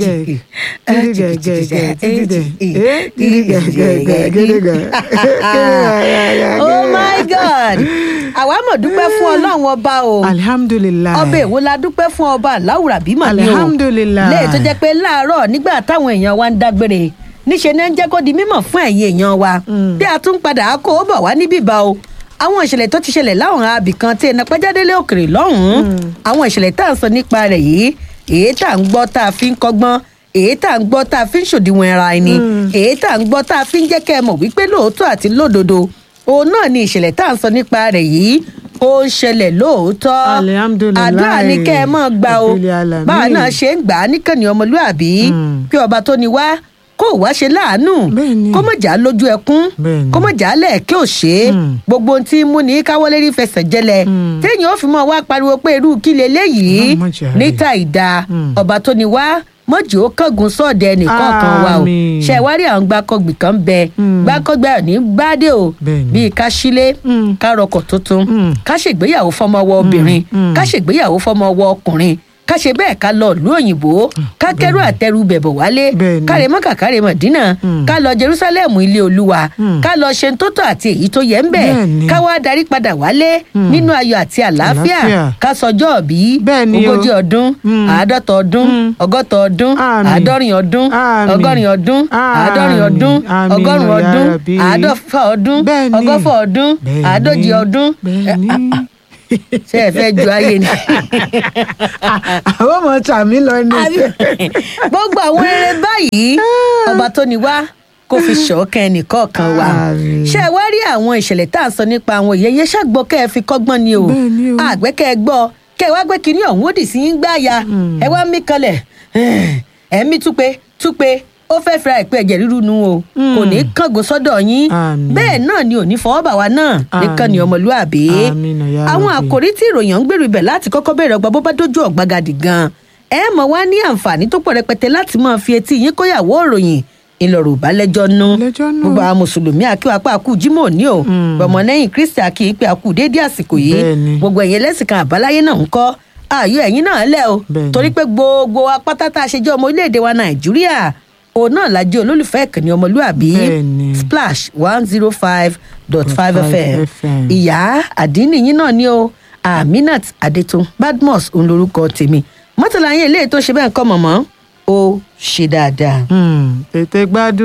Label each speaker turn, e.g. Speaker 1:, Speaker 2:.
Speaker 1: gẹ̀gẹ̀ dídí gẹ̀gẹ̀ dídí dẹ̀ eh dídí gẹ̀gẹ̀ dídí gẹ̀.
Speaker 2: oh my god àwa mọ̀ dúpẹ́ fún ọlọ́run ọba o
Speaker 1: alihamdulilayi.
Speaker 2: ọba èwo la dúpẹ́ fún ọba aláwùrà bímọ ni o
Speaker 1: Alhamdulillah.
Speaker 2: lẹ́yìn tó jẹ́ pé láàárọ̀ nígbà táwọn èèyàn wa ń dágbére níṣẹ́ náà ń jẹ́ kó di mímọ̀ fún ẹ̀yin èèyàn wa bí a tún padà á kó o bọ̀ wá níbí bá o àwọn ìṣẹ̀lẹ̀ tó ti ṣẹlẹ̀ láwọn abì kan tí ẹnà pẹ́jádélé òkèrè lọ́hùn-ún àwọn ìṣẹ̀lẹ̀ tá à ń sọ nípa rẹ̀ yìí èyí tá à ń gbọ́ tá a fi ń kọ́gbọ́n èyí tá à ń gbọ́ tá a fi ń ṣòdiwọ̀n ara ẹni èyí tá à ń gbọ́ tá a fi ń jẹ́ kẹ́ ẹ mọ̀ wípé lóòótọ́ àti lódodo òun náà ni ìṣẹ̀lẹ̀ tá à ń sọ nípa rẹ̀ yìí ó ń ṣẹlẹ̀ lóòótọ́
Speaker 1: Alhamdulillah.
Speaker 2: àdúrà ni kẹ́ ẹ mọ̀ gbà o
Speaker 1: Rabbil alamin.
Speaker 2: báwa náà ṣe ń gbà á níkànnì ọmọlúàbí kí ọba tó ni wá kó wá ṣe láàánú
Speaker 1: Bẹ́ẹ̀ni.
Speaker 2: kó mọ̀ já lójú ẹkún
Speaker 1: Bẹ́ẹ̀ni.
Speaker 2: kó mọ̀ já lẹ́ẹ̀kẹ́ òṣè gbogbo ohun tí ń mú ní káwọ́lé rí fẹsẹ̀ jẹlẹ̀ téèyàn ó fi mọ́ wá pariwo pé irú kí leléyìí
Speaker 1: Ọlọ́run má jẹ́ àárẹ̀.
Speaker 2: níta ìdá ọba tó ni wá mọ̀jì ó kángun sọ́ọ̀dẹ̀ ẹnìkọ̀ọ̀kan wa o
Speaker 1: Àmín.
Speaker 2: ṣe wá rí àwọn gbàkọ̀gbì kan bẹ gbàkọ̀gbì àní gbádé o
Speaker 1: Bẹ́ẹ̀ni.
Speaker 2: bíi ká sílé
Speaker 1: Mm.
Speaker 2: ká rọkọ̀ tuntun
Speaker 1: Mm.
Speaker 2: ká ṣègbéyàwó fọmọ ọwọ́ obìnrin ká ṣègbéyàwó fọmọ ọwọ́ ọkùnrin ká ṣe bẹ́ẹ̀ ká lọ ìlú òyìnbó ká kẹ́rù àtẹrù bẹ̀bọ̀ wálé
Speaker 1: Bẹ́ẹ̀ni.
Speaker 2: ká rè mọ́kà ká rè mọ̀dínà ká lọ jerusalem ilé olúwa ká lọ ṣe tó tọ́ àti èyí tó yẹ ń bẹ̀
Speaker 1: Bẹ́ẹ̀ni.
Speaker 2: ká wá darí padà wálé nínú ayọ̀ àti àlàáfíà
Speaker 1: Àlàáfíà.
Speaker 2: ká sọjọ́ òbí
Speaker 1: Bẹ́ẹ̀ni o.
Speaker 2: ogójì ọdún
Speaker 1: Mm.
Speaker 2: àádọ́ta ọdún
Speaker 1: Mm.
Speaker 2: ọgọ́ta ọdún
Speaker 1: Àmín.
Speaker 2: àádọ́rin ọdún
Speaker 1: Àmín.
Speaker 2: ọgọ́rin ọdún
Speaker 1: Àmín.
Speaker 2: àádọ́rin ọdún
Speaker 1: Àmín
Speaker 2: ọgọ́rùn
Speaker 1: ya
Speaker 2: ọdún
Speaker 1: Rabbi.
Speaker 2: àádọ́fà ọdún
Speaker 1: Bẹ́ẹ̀ni.
Speaker 2: ọgọ́fà ọdún
Speaker 1: Bẹ́ẹ̀ni.
Speaker 2: àádójì ọdún
Speaker 1: bẹ́ẹ̀ni.
Speaker 2: ṣé ẹ fẹ́ ju ayé ni.
Speaker 1: àwọn ọmọ tàmí lọ ní.
Speaker 2: gbogbo àwọn eré báyìí ọba tó ní wá kó fi ṣọ̀ọ́kẹ́ ẹnìkọ̀ọ̀kan wa
Speaker 1: Àmín.
Speaker 2: ṣé ẹ wá rí àwọn ìṣẹ̀lẹ̀ tá à ń sọ nípa àwọn ìyẹn yẹn ṣàgbọ́ kẹ́ ẹ fi kọ́gbọ́n ni o
Speaker 1: Bẹ́ẹ̀ni o.
Speaker 2: àgbẹ̀kẹ́ ẹ gbọ́ kẹ́ ẹ wá gbé kinní ọ̀hún ó dì sí yín gbáàyà ẹ wá mí kanlẹ̀ ẹ mí túpe túpe ó fẹ́ fira ìpè ẹ̀jẹ̀ ríru nu o kò ní kángun sọ́dọ̀ yín
Speaker 1: Àmín.
Speaker 2: bẹ́ẹ̀ náà ni ò ní fọwọ́ bà wá náà nìkan ni
Speaker 1: Àmín.
Speaker 2: ọmọlúàbí
Speaker 1: Àmín ya
Speaker 2: àwọn
Speaker 1: Rabbi.
Speaker 2: àkòrí tí ìròyìn ń gbèrú ibẹ̀ láti kọ́kọ́ bẹ̀rẹ̀ ọgbà bó bá dójú ọ̀gbagadì gan ẹ mọ̀ wá ní àǹfààní tó pọ̀ rẹpẹtẹ láti máa fi etí yín kóyàwó ìròyìn ìlọ̀rọ̀ ìbálẹ́jọ́ nú
Speaker 1: Lẹ́jọ́ nú.
Speaker 2: gbogbo àwọn mùsùlùmí akíwapá àkú jimoh ní o ọmọlẹ́yìn kristi akí pé àkú déédé àsìkò yìí
Speaker 1: Bẹ́ẹ̀ni.
Speaker 2: gbogbo ẹ̀yin ẹlẹ́sìn kan àbáláyé náà ń kọ́ ààyò ẹ̀yin náà lẹ̀ o
Speaker 1: Bẹ́ẹ̀ni.
Speaker 2: torí pé gbogbo apáta tá a ṣe jẹ́ ọmọ orílẹ̀-èdè wa nàìjíríà òun náà la jẹ́ olólùfẹ́ ìkànnì ọmọlúàbí
Speaker 1: Bẹ́ẹ̀ni.
Speaker 2: splash one zero five dot five fm
Speaker 1: FM.
Speaker 2: ìyá àdínì yín náà ni o aminat adetun badmus òun lorúkọ tèmi mọ́tàlá yín eléyìí tó ṣe bẹ́ẹ̀ kọ́ mọ̀mọ́ ó ṣe dáadáa.
Speaker 1: Hmm, tètè gbádùn.